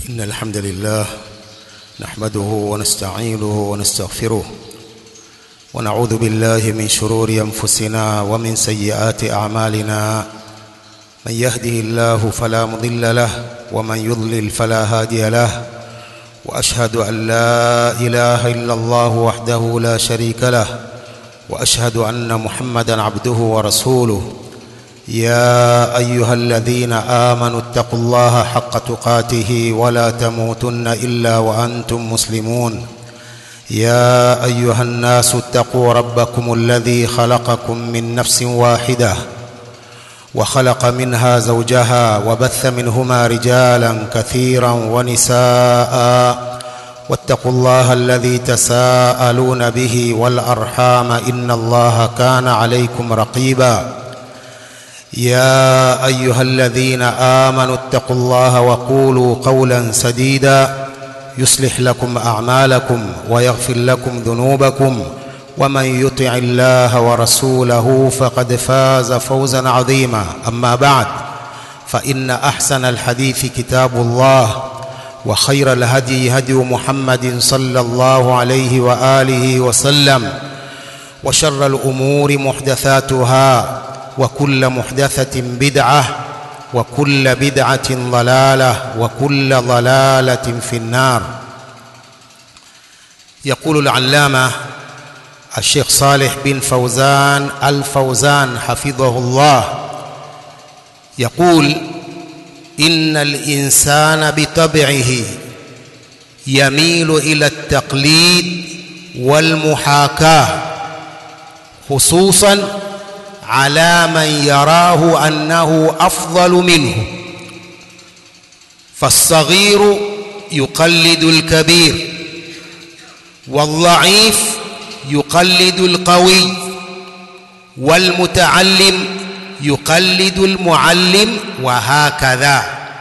إن الحمد لله نحمده ونستعينه ونستغفره ونعوذ بالله من شرور أنفسنا ومن سيئات أعمالنا من يهده الله فلا مضل له ومن يضلل فلا هادي له وأشهد أن لا إله إلا الله وحده لا شريك له وأشهد أن محمدا عبده ورسوله يا أيها الذين آمنوا اتقوا الله حق تقاته ولا تموتن إلا وأنتم مسلمون يا أيها الناس اتقوا ربكم الذي خلقكم من نفس واحدة وخلق منها زوجها وبث منهما رجالا كثيرا ونساء واتقوا الله الذي تساءلون به والأرحام إن الله كان عليكم رقيبا يا أيها الذين آمنوا اتقوا الله وقولوا قولا سديدا يصلح لكم أعمالكم ويغفر لكم ذنوبكم ومن يطع الله ورسوله فقد فاز فوزا عظيما أما بعد فإن أحسن الحديث كتاب الله وخير الهدي هدي محمد صلى الله عليه وآله وسلم وشر الأمور محدثاتها وكل محدثة بدعة وكل بدعة ضلالة وكل ضلالة في النار يقول العلامة الشيخ صالح بن فوزان الفوزان حفظه الله يقول إن الإنسان بطبعه يميل إلى التقليد والمحاكاة خصوصا على من يراه أنه أفضل منه فالصغير يقلد الكبير والضعيف يقلد القوي والمتعلم يقلد المعلم وهكذا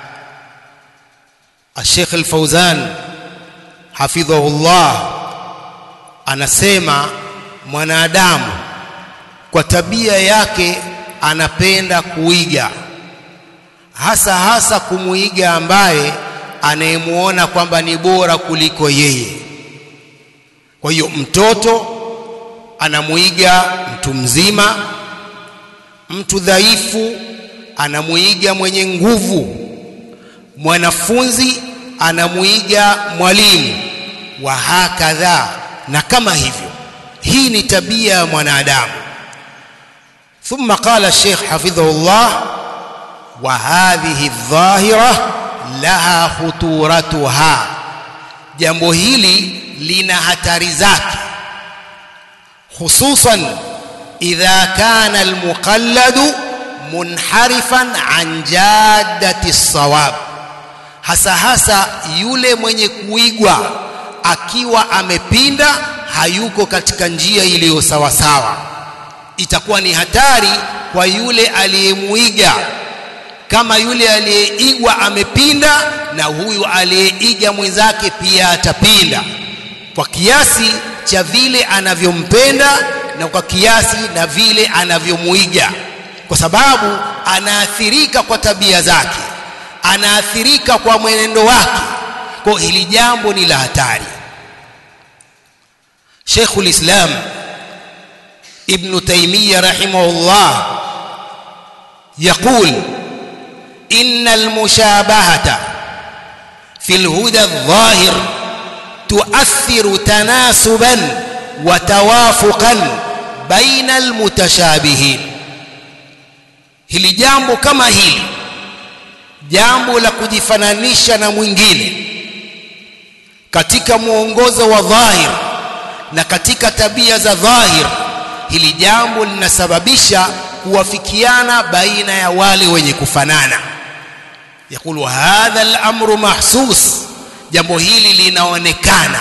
الشيخ الفوزان حفظه الله anasema mwanadamu kwa tabia yake anapenda kuiga hasa hasa kumuiga ambaye anayemuona kwamba ni bora kuliko yeye kwa hiyo mtoto anamuiga mtu mzima mtu dhaifu anamuiga mwenye nguvu mwanafunzi anamuiga mwalimu wa hakadha na kama hivyo hii ni tabia ya mwanadamu ثم قال الشيخ حفظه الله وهذه الظاهرة لها خطورتها jambo hili lina hatari zake hususan idha kana almuqalladu munharifan an jaddati sawab hasa hasa yule mwenye kuigwa akiwa amepinda hayuko katika njia iliyo sawa sawa itakuwa ni hatari kwa yule aliyemuiga kama yule aliyeigwa amepinda na huyu aliyeiga mwenzake pia atapinda kwa kiasi cha vile anavyompenda na kwa kiasi na vile anavyomuiga kwa sababu anaathirika kwa tabia zake anaathirika kwa mwenendo wake kwa hili jambo ni la hatari Sheikhul Islam ابن تيمية رحمه الله يقول إن المشابهة في الهدى الظاهر تؤثر تناسبا وتوافقا بين المتشابهين hili jambo kama hili jambo la kujifananisha na mwingine katika mwongozo wa dhahir na katika tabia za dhahir hili jambo linasababisha kuwafikiana baina ya wale wenye kufanana yakulu hadha al-amru mahsus jambo hili linaonekana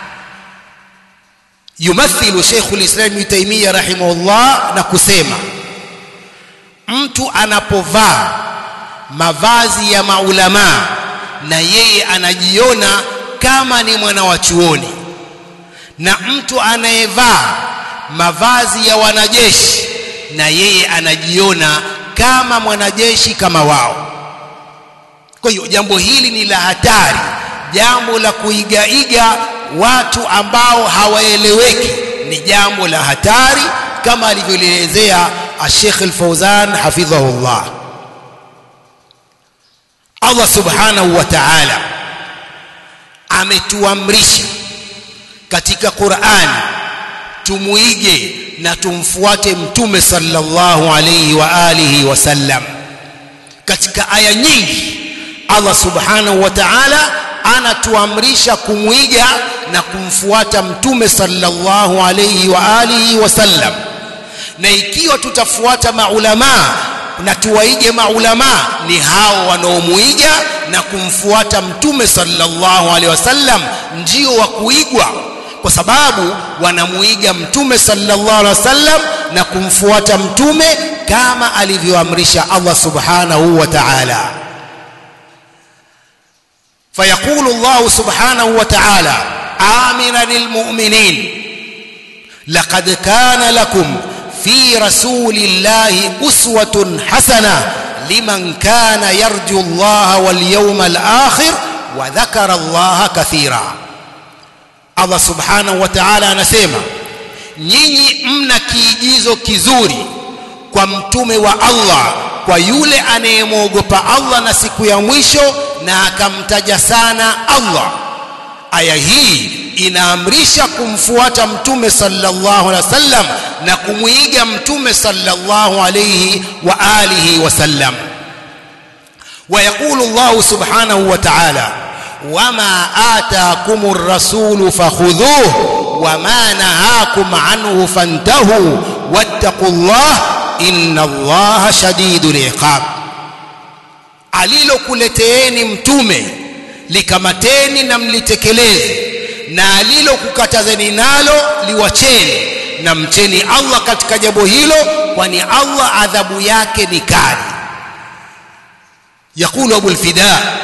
yumathilu Sheikh al-Islam Ibn Taymiyyah rahimahullah na kusema mtu anapovaa mavazi ya maulama na yeye anajiona kama ni mwana wa chuoni na mtu anayevaa mavazi ya wanajeshi na yeye anajiona kama mwanajeshi kama wao kwa hiyo jambo hili ni la hatari jambo la kuigaiga watu ambao hawaeleweki ni jambo la hatari kama alivyolielezea Sheikh Al-Fauzan hafidhahullah Allah subhanahu wa ta'ala ametuamrisha katika Qur'an tumuige na tumfuate mtume sallallahu alayhi wa alihi wasallam katika aya nyingi Allah subhanahu wa ta'ala anatuamrisha kumwiga na kumfuata mtume sallallahu alayhi wa alihi wasallam na ikiwa tutafuata maulama na tuwaige maulama ni hao wanaomuiga na kumfuata mtume sallallahu alaihi wasallam ndio wa kuigwa kwa sababu wanamuiga mtume sallallahu alaihi wasallam na kumfuata mtume kama alivyoamrisha Allah subhanahu wa ta'ala فيقول الله سبحانه وتعالى آمنا للمؤمنين لقد كان لكم في رسول الله أسوة حسنة لمن كان يرجو الله واليوم الآخر وذكر الله كثيرا الله سبحانه وتعالى anasema nyinyi mna kiigizo kizuri kwa mtume wa Allah kwa yule anayemwogopa Allah na siku ya mwisho na akamtaja sana Allah aya hii inaamrisha kumfuata mtume sallallahu alaihi wasallam na kumuiga mtume sallallahu alaihi wa alihi wasallam ويقول الله سبحانه وتعالى وما آتاكم الرسول فخذوه وما نهاكم عنه فانتهوا واتقوا الله إن الله شديد العقاب alilokuleteeni mtume likamateni na mlitekeleze na alilokukatazeni nalo liwacheni na mcheni Allah katika jambo hilo kwani Allah adhabu yake ni kali يقول أبو الفداء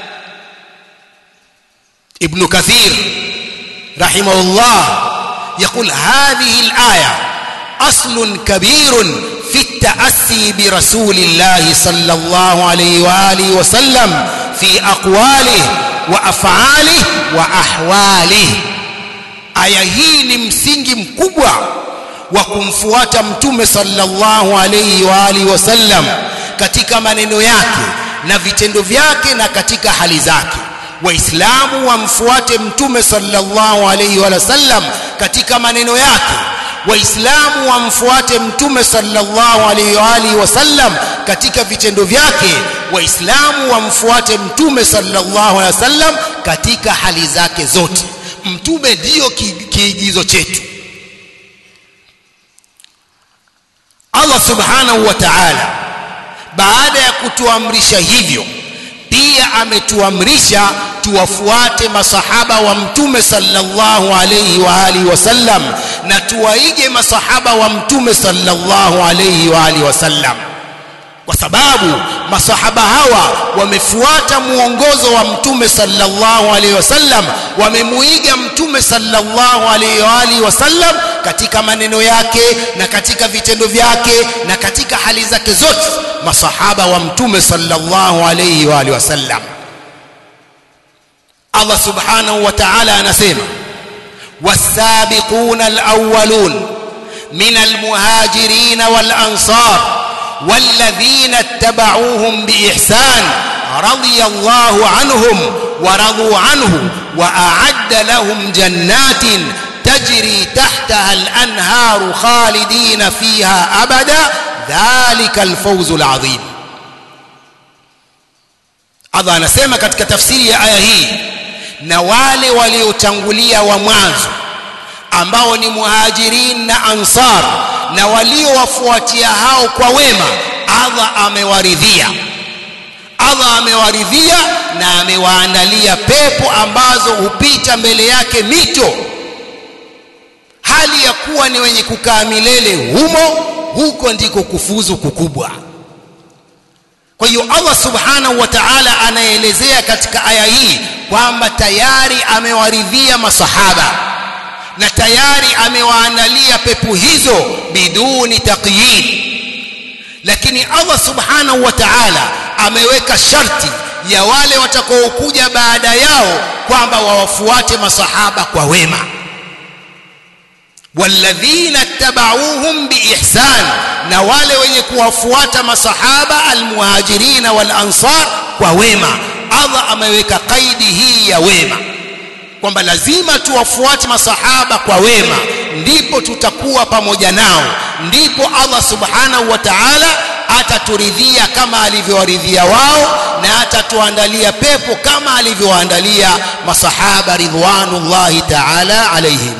ابن كثير رحمه الله يقول هذه الآية أصل كبير في التأسي برسول الله صلى الله عليه وآله وسلم في أقواله وأفعاله وأحواله aya hii ni msingi mkubwa wa kumfuata mtume sallallahu alayhi wa alihi wasallam katika maneno yake na vitendo vyake na katika hali zake waislamu wamfuate mtume sallallahu alayhi wa sallam katika maneno yake waislamu wamfuate mtume sallallahu alayhi wa alihi wasallam katika vitendo vyake waislamu wamfuate mtume sallallahu alayhi wasallam katika hali zake zote mtume ndiyo kiigizo chetu Allah subhanahu wa ta'ala baada ya kutuamrisha hivyo pia ametuamrisha tuwafuate masahaba wa mtume sallallahu alayhi wa alihi wasallam na tuwaige masahaba wa mtume sallallahu alayhi wa alihi wasallam kwa sababu masahaba hawa wamefuata muongozo wa mtume sallallahu alaihi wasallam wamemuiga mtume sallallahu alaihi wa alihi wasallam katika maneno yake na katika vitendo vyake na katika hali zake zote masahaba wa mtume sallallahu alaihi wa alihi wasallam Allah subhanahu wa ta'ala anasema والسابقون الأولون من المهاجرين والأنصار والذين اتبعوهم بإحسان رضي الله عنهم ورضوا عنه وأعد لهم جنات تجري تحتها الأنهار خالدين فيها أبدا ذلك الفوز العظيم Allah anasema katika tafsiri ya aya hii na wale waliotangulia wa mwanzo ambao ni muhajirin na ansar na waliowafuatia hao kwa wema Allah amewaridhia Allah amewaridhia na amewaandalia pepo ambazo hupita mbele yake mito hali ya kuwa ni wenye kukaa milele humo huko ndiko kufuzu kukubwa kwa hiyo Allah subhanahu wa ta'ala anaelezea katika aya hii kwamba tayari amewaridhia masahaba na tayari amewaandalia pepo hizo biduni taqyid lakini Allah subhanahu wa ta'ala ameweka sharti ya wale watakaokuja baada yao kwamba wawafuate masahaba kwa wema walladhina tabauhum biihsan na wale wenye kuwafuata masahaba almuhajirina wal ansar kwa wema Allah ameweka kaidi hii ya wema kwamba lazima tuwafuate masahaba kwa wema ndipo tutakuwa pamoja nao ndipo Allah subhanahu wa ta'ala ataturidhia kama alivyowaridhia wao na atatuandalia pepo kama alivyowaandalia masahaba ridwanullahi ta'ala alaihim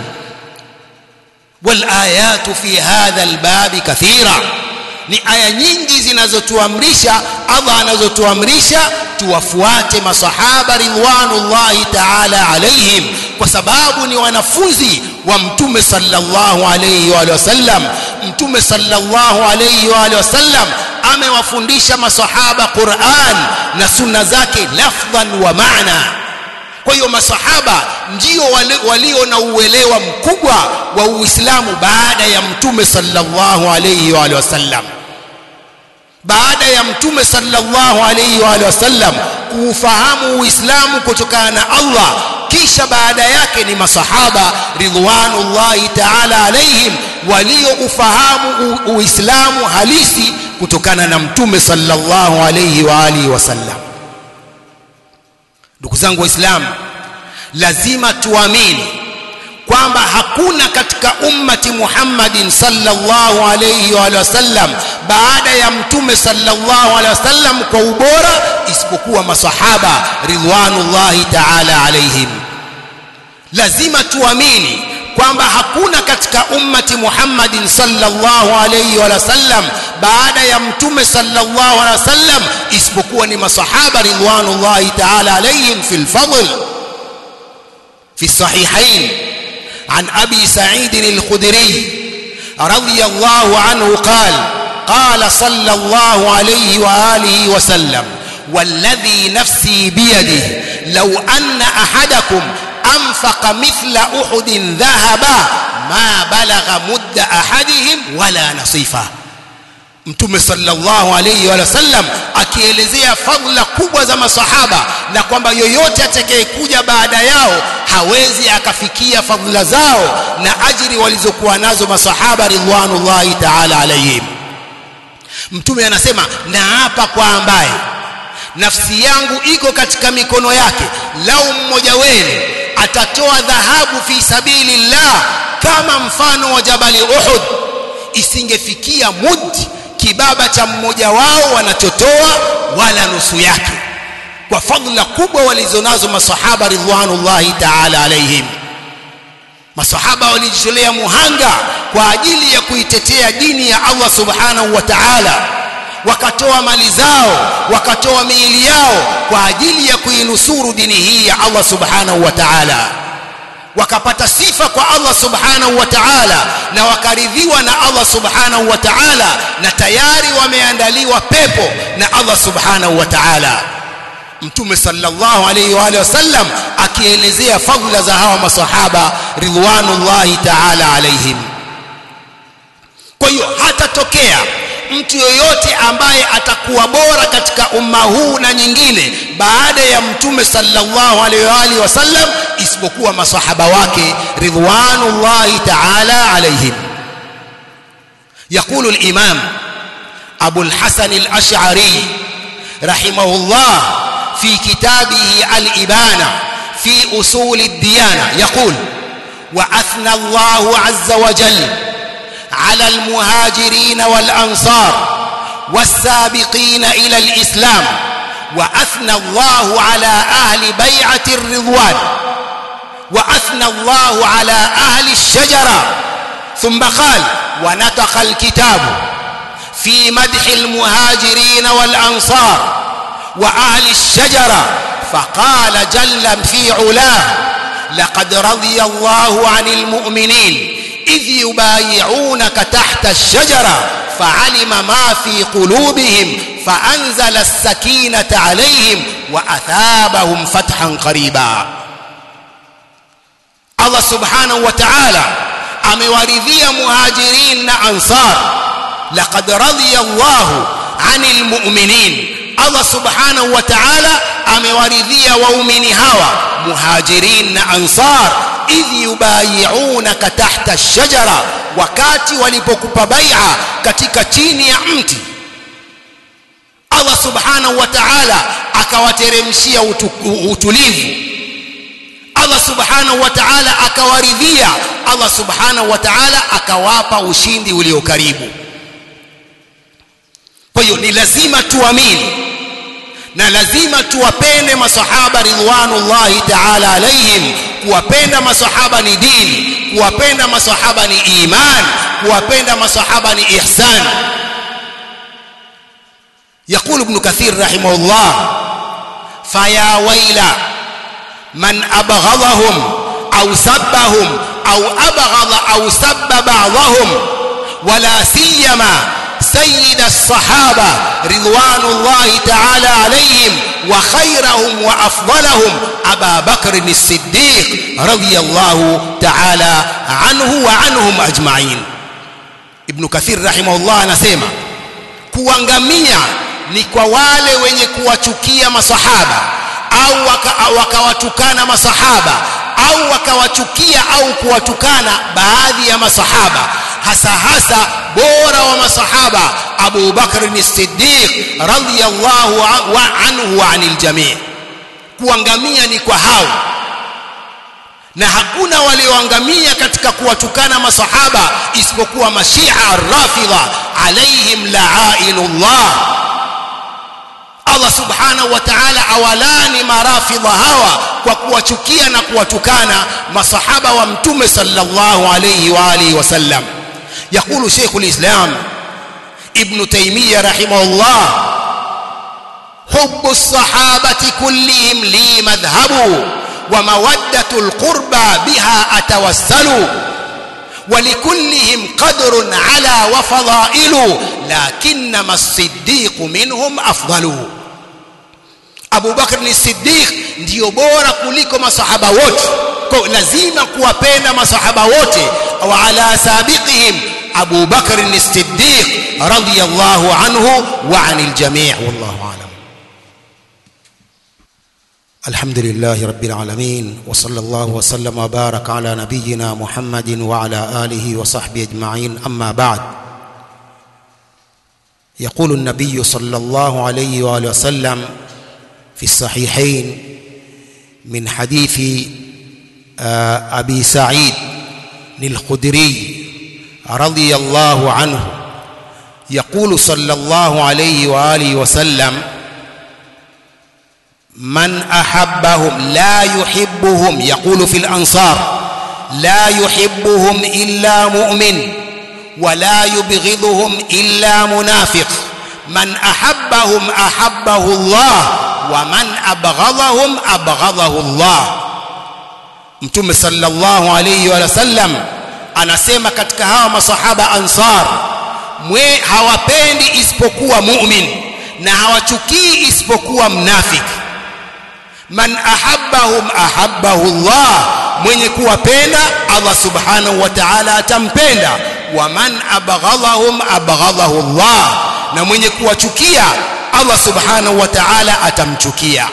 والآيات في هذا الباب كثيرة ni aya nyingi zinazotuamrisha Allah anazotuamrisha tuwafuate masahaba ridwanullahi ta'ala alaihim kwa sababu ni wanafunzi wa mtume sallallahu alayhi wa sallam mtume sallallahu alayhi wa sallam amewafundisha masahaba Qur'an na sunna zake lafdhan wa maana kwa hiyo masahaba ndio walio na uelewa mkubwa wa Uislamu baada ya mtume sallallahu alayhi wa sallam baada ya mtume sallallahu alayhi wa sallam kuufahamu Uislamu kutokana na Allah kisha baada yake ni masahaba ridwanullahi ta'ala alaihim walioufahamu Uislamu halisi kutokana na mtume sallallahu alayhi wa alihi wasallam ndugu zangu waislamu lazima tuamini kwamba hakuna katika ummati Muhammadin sallallahu alayhi wa sallam baada ya mtume sallallahu alayhi wasallam kwa ubora isipokuwa masahaba ridwanullahi ta'ala alaihim lazima tuamini kwamba hakuna katika ummati Muhammadin sallallahu alayhi wa sallam baada ya mtume sallallahu alayhi wasallam isipokuwa ni masahaba ridwanullahi ta'ala alayhim fil fadl في الصحيحين عن ابي سعيد الخدري رضي الله عنه قال قال صلى الله عليه واله وسلم والذي نفسي بيده لو ان احدكم انفق مثل احد ذهبا ما بلغ مد احدهم ولا نصيفه mtume sallallahu alayhi wa sallam akielezea fadhila kubwa za masahaba na kwamba yoyote atakayekuja baada yao hawezi akafikia fadhila zao na ajiri walizokuwa nazo masahaba ridwanullahi ta'ala alayhim mtume anasema na hapa kwa ambaye nafsi yangu iko katika mikono yake lau mmoja wenu atatoa dhahabu fi sabilillah kama mfano wa jabali Uhud isingefikia mudi kibaba cha mmoja wao wanachotoa wala nusu yake kwa fadhila kubwa walizonazo masahaba ridwanullahi ta'ala alaihim masahaba walijitolea muhanga kwa ajili ya kuitetea dini ya Allah subhanahu wa ta'ala wakatoa mali zao wakatoa miili yao kwa ajili ya kuinusuru dini hii ya Allah subhanahu wa ta'ala wakapata sifa kwa Allah subhanahu wa ta'ala na wakaridhiwa na Allah subhanahu wa ta'ala na tayari wameandaliwa pepo na Allah subhanahu wa ta'ala mtume sallallahu alayhi wa alihi wasallam akielezea fadhila za hawa masahaba ridwanullahi ta'ala alaihim kwa hiyo hatatokea mtu yoyote ambaye atakuwa bora katika umma huu na nyingine baada ya mtume sallallahu alaihi wa alihi wasallam isipokuwa masahaba wake ridwanullahi ta'ala alaihim يقول الإمام أبو الحسن الأشعري رحمه الله في كتابه الإبانة في أصول الديانة يقول وأثنى الله عز وجل على المهاجرين والأنصار والسابقين إلى الإسلام وأثنى الله على أهل بيعة الرضوان وأثنى الله على أهل الشجرة ثم قال ونطق الكتاب في مدح المهاجرين والأنصار وأهل الشجرة فقال جل في علاه لقد رضي الله عن المؤمنين إذ يبايعونك تحت الشجرة فعلم ما في قلوبهم فأنزل السكينة عليهم وأثابهم فتحا قريبا الله سبحانه وتعالى amewaridhia muhajirin na ansar laqad radiya Allah anil mu'minin Allah subhanahu wa ta'ala amewaridhia waumini hawa muhajirin na ansar idh yubayi'unaka tahta ash-shajara wakati walipokupa bai'a katika chini ya mti Allah subhanahu wa ta'ala akawateremshia utulivu Allah subhanahu wa ta'ala akawaridhia Allah subhanahu wa ta'ala akawapa ushindi ulio karibu kwa hiyo ni lazima tuamini na lazima tuwapende masahaba ridwanullahi ta'ala alaihim kuwapenda masahaba ni dini kuwapenda masahaba ni iman kuwapenda masahaba ni ihsan يقول ابن كثير رحمه الله فيا ويل من أبغضهم أو سبهم أو أبغض أو سب بعضهم ولا سيما سيد الصحابة رضوان الله تعالى عليهم وخيرهم وأفضلهم أبا بكر الصديق رضي الله تعالى عنه وعنهم أجمعين ابن كثير رحمه الله anasema kuangamia ni kwa wale wenye kuwachukia masahaba au wakawatukana waka masahaba au wakawachukia au kuwatukana baadhi ya masahaba hasa hasa bora wa masahaba Abu Bakr as-Siddiq radhiyallahu anhu wa anil jami' kuangamia ni kwa hao na hakuna walioangamia katika kuwatukana masahaba isipokuwa mashia ar-rafidha alaihim la'inullah Allah subhanahu wa ta'ala awalani marafidha hawa kwa kuwachukia na kuwatukana masahaba wa mtume sallallahu alayhi wa alihi wasallam يقول شيخ الإسلام ابن تيمية رحمه الله حب الصحابة كلهم لي مذهب ومودة القربى بها أتوسل ولكلهم قدر على وفضائل لكنما الصديق منهم أفضل Abu Bakr ni Siddiq ndio bora kuliko masahaba wote. Kwa lazima kuwapenda masahaba wote wa ala sabiqihim Abu Bakr ni Siddiq radiyallahu anhu wa anil jami' wallahu alam. الحمد لله رب العالمين وصلى الله وسلم وبارك على نبينا محمد وعلى آله وصحبه أجمعين أما بعد يقول النبي صلى الله عليه وآله وسلم في الصحيحين من حديث أبي سعيد الخدري رضي الله عنه يقول صلى الله عليه وآله وسلم من أحبهم لا يحبهم يقول في الأنصار لا يحبهم إلا مؤمن ولا يبغضهم إلا منافق من أحبهم أحبه الله ومن أبغضهم أبغضه الله Mtume sallallahu alayhi wa sallam anasema katika hawa masahaba ansar mwe hawapendi isipokuwa mu'min na hawachukii isipokuwa mnafiki man ahabbahum ahabbahu Allah mwenye kuwapenda Allah subhanahu wa ta'ala atampenda wa man abghadhahum abghadahu Allah na mwenye kuwachukia Allah subhanahu wa ta'ala atamchukia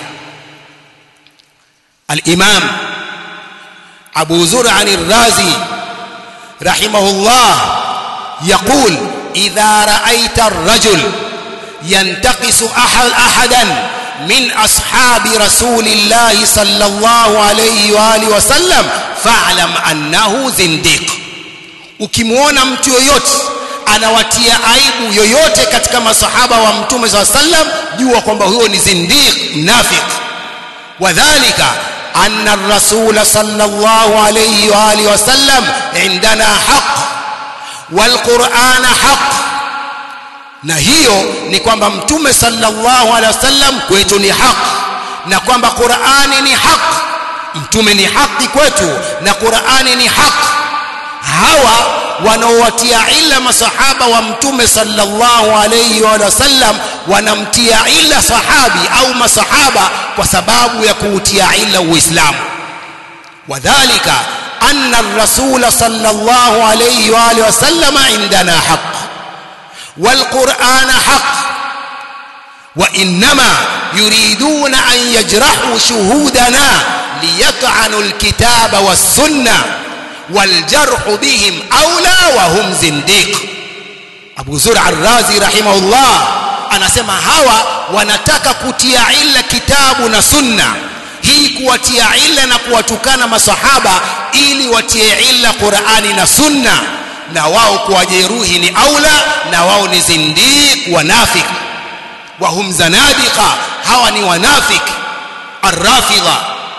al-imam Abu Zur'a al-Razi rahimahullah يقول إذا رأيت الرجل ينتقص أحد أحدا من أصحاب رسول الله صلى الله عليه وآله وسلم فاعلم أنه زنديق ukimwona mtu yoyote anawatia aibu yoyote katika masahaba wa mtume saa sallam jua kwamba huyo ni zindiq mnafiq wadhalika anna rasula sallallahu alayhi wa alihi wasallam indana haq walqur'ana haq na hiyo ni kwamba mtume sallallahu alaihi wasallam kwetu ni haq na kwamba Qur'ani ni haq mtume ni haki kwetu na Qur'ani ni haq hawa wanaowatia ila masahaba wa mtume sallallahu alayhi wa sallam wanamtia ila sahabi au masahaba kwa sababu ya kuutia ila uislamu wadhālika anna ar-rasul sallallahu alayhi wa sallam indana haqq والقرآن حق وإنما يريدون أن يجرحوا شهودنا ليطعنوا الكتاب والسنة والجرح بهم أولى وهم زنديق Abu Zur Ar-Razi rahimahullah anasema hawa wanataka kutia ila kitabu na sunna hii kuwatia ila na kuwatukana masahaba ili watie ila Qur'ani na sunna na wao kuwajeruhi ni aula na wao ni zindiq wanafik wa hum zanadiqa hawa ni wanafik arrafidha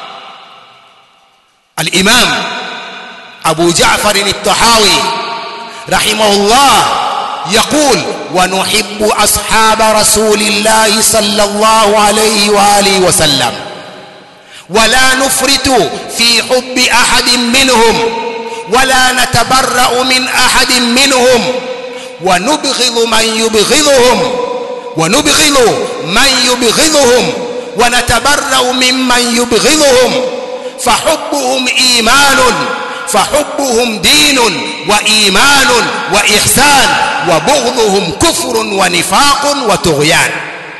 al-imam Abu Ja'far al-Tahawi rahimahullah يقول ونحب أصحاب رسول الله صلى الله عليه وآله وسلم ولا نفرط في حب أحد منهم ولا نتبرأ من أحد منهم ونبغض من يبغضهم ونبغض من يبغضهم ونتبرأ ممن يبغضهم فحبهم إيمان فحبهم دين وإيمان وإحسان وبغضهم كفر ونفاق وطغيان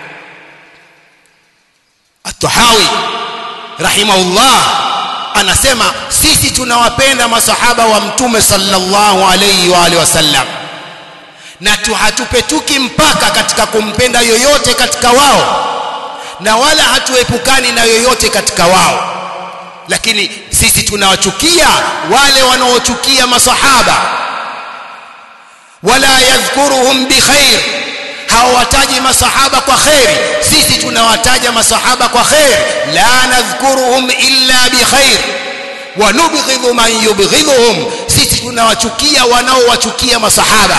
الطحاوي رحمه الله anasema sisi tunawapenda masahaba wa mtume sallallahu alayhi wa alihi wasallam na hatupetuki mpaka katika kumpenda yoyote katika wao na wala hatuepukani na yoyote katika wao lakini sisi tunawachukia wale wanaochukia masahaba wala yadhkuruhum bikhair hawataji masahaba kwa khair sisi tunawataja masahaba kwa khair la nadhkuruhum illa bikhair wa nubghidhu man yubghidhuhum sisi tunawachukia wanaowachukia masahaba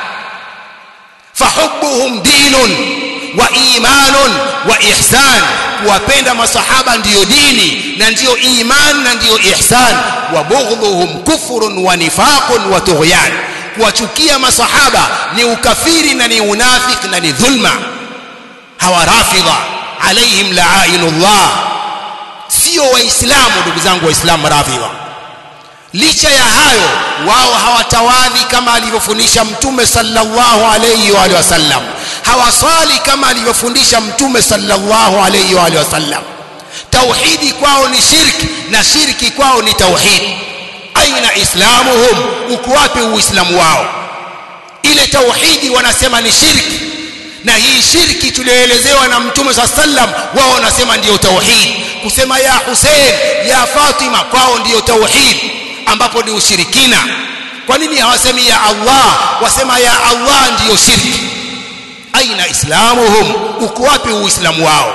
fahubbuhum dinun wa imanun wa ihsan kuwapenda masahaba ndiyo dini na ndiyo iman na ndiyo ihsan wa bughdhuhum kufrun wa nifaqun wa tughyan kuwachukia masahaba ni ukafiri na ni unafiki na ni dhulma hawa rafidha alaihim la'inullah sio waislamu ndugu zangu waislamu rafidha licha ya hayo wao hawatawadhi kama alivyofundisha mtume sallallahu alayhi wa alihi wasallam hawaswali kama alivyofundisha mtume sallallahu alayhi wa alihi wasallam tauhidi kwao ni shirki na shirki kwao ni tauhidi aina islamuhum uko wapi uislamu wao ile tauhidi wanasema ni shirki na hii shirki tulioelezewa na mtume saa sallam wao wanasema ndiyo tauhid kusema ya Hussein ya Fatima kwao ndiyo tauhid ambapo ni ushirikina kwa nini hawasemi ya Allah wasema ya Allah ndiyo shirki aina islamuhum uko wapi uislamu wao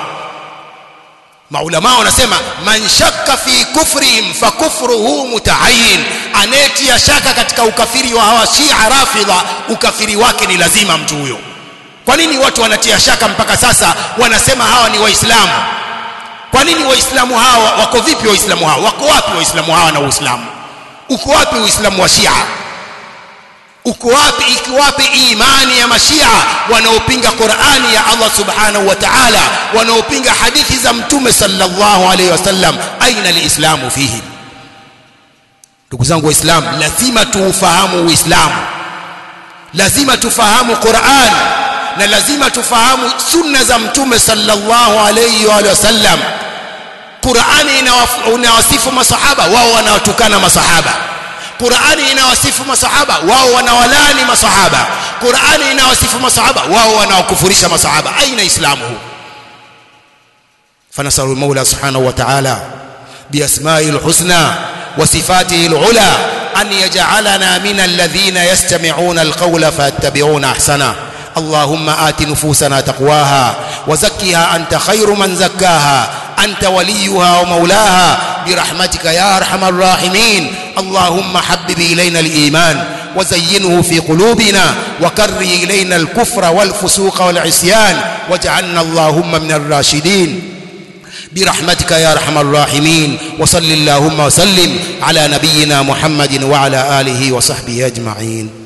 maulama wanasema man shakka fi kufrihim fa kufruhu mutaayin anetia shaka katika ukafiri wa hawa shia rafidha ukafiri wake ni lazima mtu huyo kwa nini watu wanatia shaka mpaka sasa wanasema hawa ni waislamu kwa nini waislamu hawa wako vipi waislamu hawa wako wapi waislamu hawa na uislamu uko wapi uislamu wa shia uko wapi iko wapi imani ya mashia wanaopinga Qur'ani ya Allah subhanahu wa ta'ala wanaopinga hadithi za mtume sallallahu alayhi wasallam aina alislamu fihi ndugu zangu waislamu lazima tuufahamu uislamu lazima tufahamu Qur'an na lazima tufahamu sunna za mtume sallallahu alayhi wa sallam Qur'ani inawasifu masahaba wao wanawatukana masahaba Qur'ani inawasifu masahaba wao wanawalani masahaba Qur'ani inawasifu masahaba wao wanawakufurisha masahaba aina islamu huu فنسأل المولى سبحانه وتعالى بأسمائه الحسنى وصفاته العلى أن يجعلنا من الذين يستمعون القول فيتبعون أحسنه اللهم آت نفوسنا تقواها وزكها أنت خير من زكاها أنت وليها ومولاها برحمتك يا أرحم الراحمين اللهم حبب إلينا الإيمان وزينه في قلوبنا وكر إلينا الكفر والفسوق والعصيان واجعلنا اللهم من الراشدين برحمتك يا ارحم الراحمين وصل اللهم وسلم على نبينا محمد وعلى اله وصحبه اجمعين